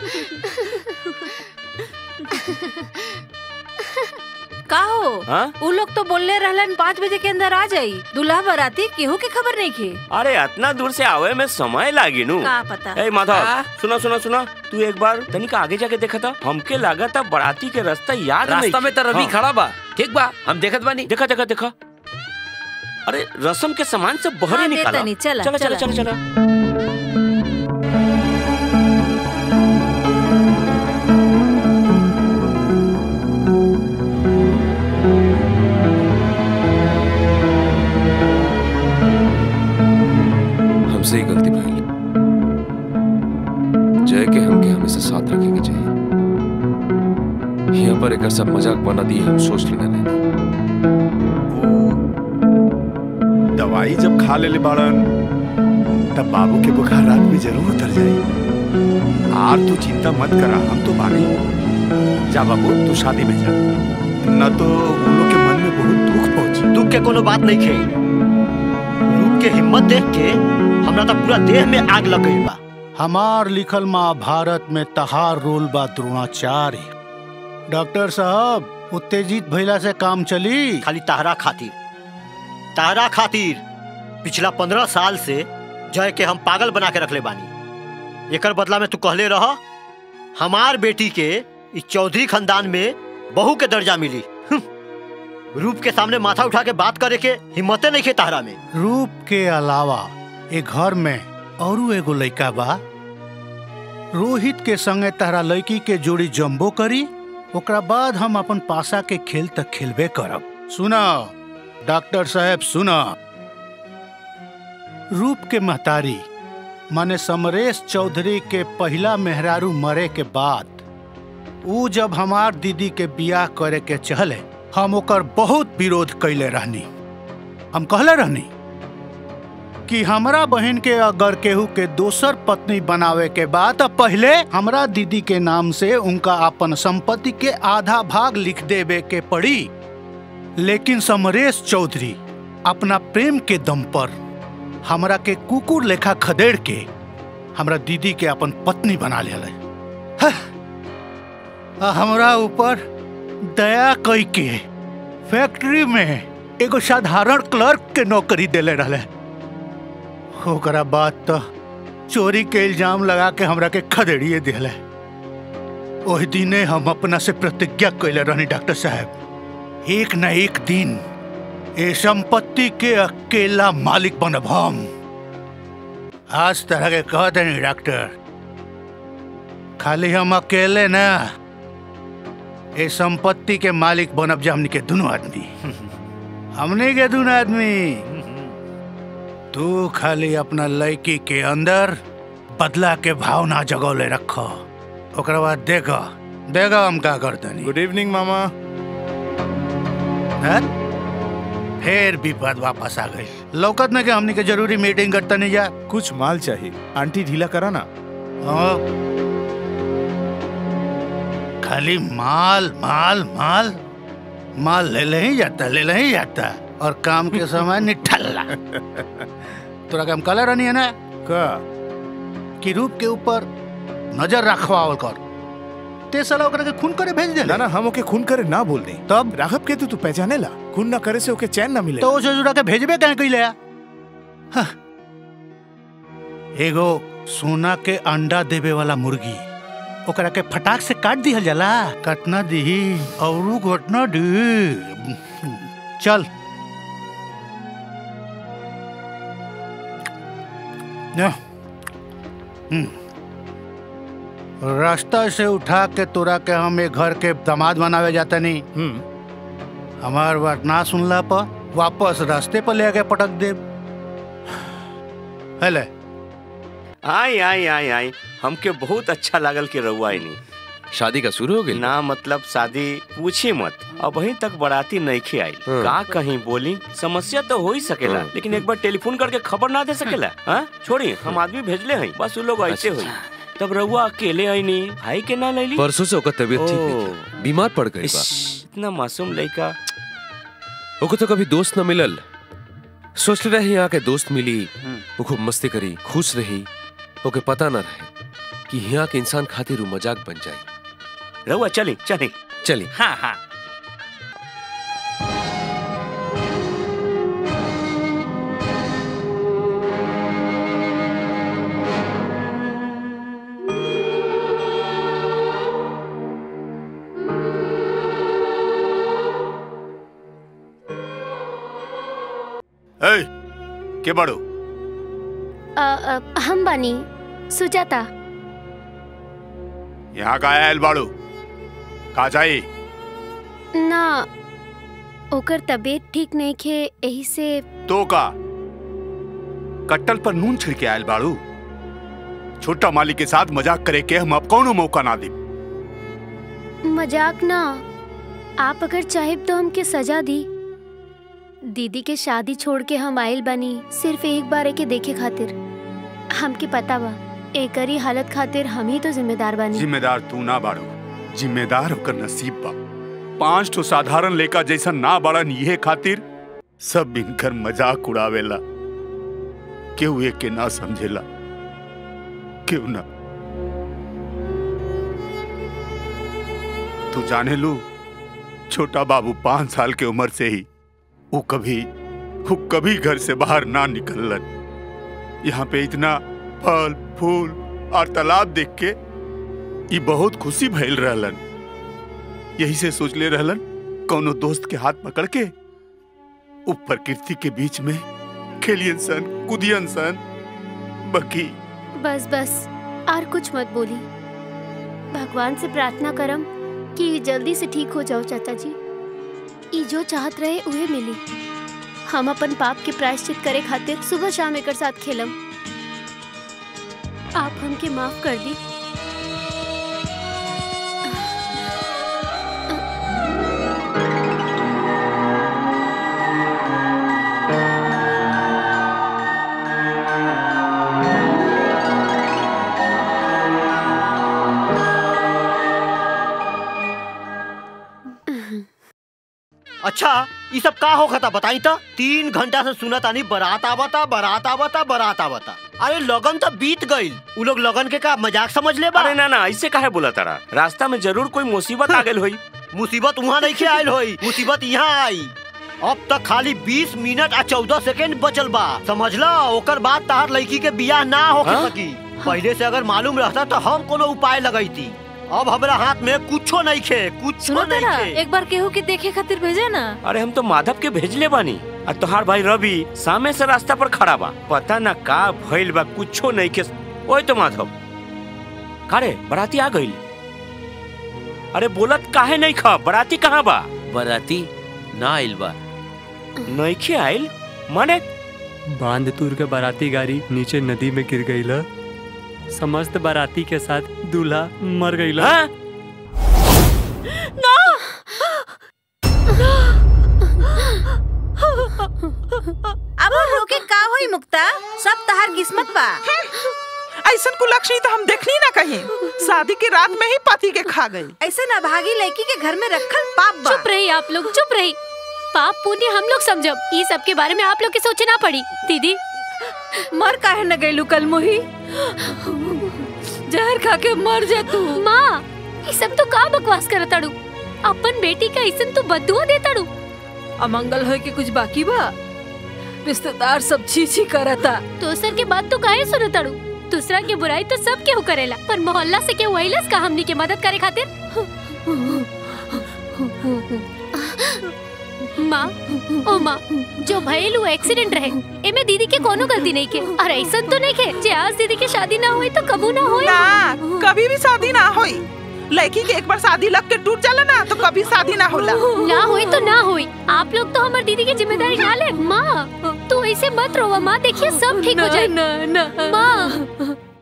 का हो हाँ? उ लोग तो बोलले रहलन पाँच बजे के अंदर आ जाई दूल्हा बराती केहू के खबर नहीं खे अरे इतना दूर से आवे में समय लागी नु का पता ए माधव हाँ? सुना सुना सुना तू एक बार तनिक आगे जाके देखा था हमके लगा था बराती के रास्ता याद नहीं रास्ता में तो रवि हाँ। खड़ा बा ठीक बा हम देखत बानी देखा देखा देखा अरे रसम के सामान से बहर हाँ, ही निकाला देता नहीं, चला, चला चला चला। चला चला हमसे ही गलती भइल जय के हमके हमेशा साथ रखे के चाहिए यहाँ पर एक सब मजाक बना दिए हम सोच लेने नहीं दवाई जब खा लेले बाड़न तब बाबू के बुखार रात में जरूर उतर जाई आर तू चिंता मत करा हम तो बानी जा बाबू तू शादी में जा न तो उन लोग के मन में बहुत दुख पहुंची दुख के कोनो बात नहीं खे रूप के हिम्मत देख के हमरा तो पूरा देह में आग लग गई बा हमार लिखल महाभारत में तहार रोल बा द्रोणाचार्य डॉक्टर साहब उत्तेजित भइला से काम चली खाली ताहरा खातिर ताहरा खातिर पिछला पंद्रह साल से जय के हम पागल बना के रखले बानी एकर बदला में तू कहले रह हमार बेटी के इस चौधरी खानदान में बहू के दर्जा मिली हम्म। रूप के सामने माथा उठा के बात करे के हिम्मते नहीं खे ताहरा में रूप के अलावा ए घर में औरू एगो लइका बा रोहित के संगे तहरा लड़की के जोड़ी जम्बो करी ओकरा बाद हम अपन पासा के खेल तक खेलबे करब सुना डॉक्टर साहब सुना रूप के महतारी माने समरेश चौधरी के पहला मेहरारू मरे के बाद ऊ जब हमार दीदी के बियाह करे के चहले हम ओकर बहुत विरोध कैले रहनी हम कहले रहनी कि हमरा बहन के अगर केहू के दोसर पत्नी बनावे के बाद तो पहले हमरा दीदी के नाम से उनका अपन संपत्ति के आधा भाग लिख देवे के पड़ी लेकिन समरेश चौधरी अपना प्रेम के दम पर हमरा के कुकुर लेखा खदेड़ के हमरा दीदी के अपन पत्नी बना ले हमरा ऊपर दया कई के फैक्ट्री में एगो साधारण क्लर्क के नौकरी देले रहले ओकरा बाद तो चोरी के इल्जाम लगा के हमरा के खदेड़िए दिले ओहि दिने हम अपना से प्रतिज्ञा कैले रहनी डॉक्टर साहब एक न एक दिन ए संपत्ति के अकेला मालिक बनब हम आज तरह के कह देनी डॉक्टर खाली हम अकेले ना ए संपत्ति के मालिक बनब जा हमनी के दोनों आदमी हमने के दोनों आदमी तू खाली अपना लड़की के अंदर बदला के भावना जगौले रखो ओकरा बाद देखो देखो हम का करतनी गुड इवनिंग मामा हैं? फिर विपद वापस आ गई लौकत में के हमनी के जरूरी मीटिंग करता नहीं जा कुछ माल चाहिए आंटी ढीला करा ना हाँ। खाली माल माल माल माल ले ले ही जाता ले ले ही जाता और काम के समय निठल्ला तोरा काम कलर रहनी है ना का कि रूप के ऊपर नजर रखवावल कर ते साला ओकरा के खून करे भेज दे ना ना हम ओके खून करे ना बोल दे तब राघव के तू तू पहचाने ला खून ना करे से ओके चैन ना मिले तो उसे जुड़ा के भेजबे कहीं कहीं ले हाँ। एगो सोना के अंडा देवे वाला मुर्गी ओकरा के फटाक से काट दिहल जाला काटना दी और घटना दी चल ना। हम्म। रास्ता से उठा के तोरा के हम एक घर के दामाद बनावे जाता नहीं हम्म हमार बात ना सुनला पर वापस रास्ते पर ले आके पटक दे हेले आई आई आई आई हमके बहुत अच्छा लागल कि रउआ नहीं शादी का शुरू हो गई ना मतलब शादी पूछी मत अब वहीं तक बराती नहीं आई हाँ। का कहीं बोली समस्या तो हो ही सकेला हाँ। लेकिन एक बार टेलीफोन करके खबर ना दे सकेला हाँ छोड़ी हम आदमी भेजले हैं बस वो लोग ऐसे हुई तब रउआ अकेले आई नहीं भाई के ना लैली परसों से ओकर तबीयत ठीक ओ। नहीं थी। बीमार पड़ गई बा इस, इतना मासूम लड़का ओको तो कभी दोस्त न मिलल सोच रहे यहाँ के दोस्त मिली हम्म। वो खूब मस्ती करी खुश रही ओके पता न रहे कि यहाँ के इंसान खातिर उ मजाक बन जाए रहुआ चली चली चली हाँ हाँ ए के बड़ो अ, अ, हम बानी सुजाता यहाँ का आयल बाड़ू का जाई ना ओकर तबीयत ठीक नहीं खे यही से तो का कट्टल पर नून छिड़के आयल बाड़ू छोटा मालिक के साथ मजाक करे के हम अब कौनो मौका ना दी मजाक ना आप अगर चाहे तो हमके सजा दी दीदी के शादी छोड़ के हम आयल बनी सिर्फ एक बार के देखे खातिर हमके पता बा एकरी हालत खातिर हम ही तो जिम्मेदार बानी जिम्मेदार तू ना बाड़ो जिम्मेदार होकर नसीब बा पांच ठो साधारण लेका जैसा ना बाड़न ये खातिर सब इनकर मजाक उड़ावेला केहू एक के ना समझेला क्यों ना तू जाने लू छोटा बाबू पांच साल के उम्र से ही वो कभी वो कभी घर से बाहर ना निकलन यहाँ पे इतना फल फूल और तालाब देख के ई बहुत खुशी भइल रहलन यही से सोच ले रहलन कौनो दोस्त के हाथ पकड़ के उ प्रकृति के बीच में खेलियन सन कुदियन सन बकी बस बस और कुछ मत बोली भगवान से प्रार्थना करम कि जल्दी से ठीक हो जाओ चाचा जी ई जो चाहत रहे उहे मिली हम अपन पाप के प्रायश्चित करे खातिर सुबह शाम एकर साथ खेलम आप हमके माफ कर दी अच्छा ये सब का हो खता बताई तो तीन घंटा से सुना तानी बारात आवता बारात आवता बारात आवता अरे लगन तो बीत गईल उ लोग लगन के का मजाक समझ ले बा अरे ना ना ऐसे काहे बोला तारा रास्ता में जरूर कोई मुसीबत आ गई हुई मुसीबत वहाँ नहीं खे आयल होई मुसीबत यहाँ आई अब तक खाली 20 मिनट आ 14 सेकंड बचल बा समझला ओकर बाद तहार लड़की के बियाह ना हो हाँ? सकी पहले से अगर मालूम रहता तो हम कोनो उपाय लगाई थी अब हमरा हाथ में कुछो नहीं खे कुछो सुनो नहीं तेरा खे एक बार केहू के देखे खातिर भेजे ना अरे हम तो माधव के भेजले बानी और तोहार भाई रवि सामने से रास्ता पर खड़ा बा पता ना का भइल बा कुछो नहीं के ओए तो माधव कारे बराती आ गइल अरे बोलत काहे नहीं खा बराती कहाँ बा बराती ना आइल बा नहीं खे आइल माने बांध तूर के बाराती गाड़ी नीचे नदी में गिर गई समस्त बाराती के साथ दूल्हा मर गई हाँ? अब रोके का होई मुक्ता सब तहार किस्मत बा ऐसन कुलक्षणी तो हम देखनी ना कहीं शादी की रात में ही पति के खा गई ऐसे ना भागी लड़की के घर में रखल पाप बा चुप रही आप लोग चुप रही पाप पुण्य हम लोग समझब ये सब के बारे में आप लोग के सोचे ना पड़ी दीदी मर काहे न गइलू कल मोही जहर खा के मर जा तू माँ ये सब तो का बकवास करताड़ू अपन बेटी का ऐसन तो बदुआ देताड़ू अमंगल होए के कुछ बाकी बा रिश्तेदार सब छी छी करता दोसर के बात तो काहे सुनताड़ू दूसरा के बुराई तो सब केहू करेला पर मोहल्ला से केहू अइलस का हमनी के मदद करे खातिर माँ ओ माँ जो भइल वो एक्सीडेंट रहे एमे दीदी के कोनो गलती नहीं के और ऐसन तो नहीं के जे आज दीदी के शादी ना हुई तो कबू ना हुई ना कभी भी शादी ना होई लड़की के एक बार शादी लग के टूट जाला ना तो कभी शादी ना होला ना हुई तो ना हुई आप लोग तो हमारी दीदी की जिम्मेदारी ना ले माँ तू ऐसे मत रोवा माँ देखिए सब ठीक हो ना जाए ना ना माँ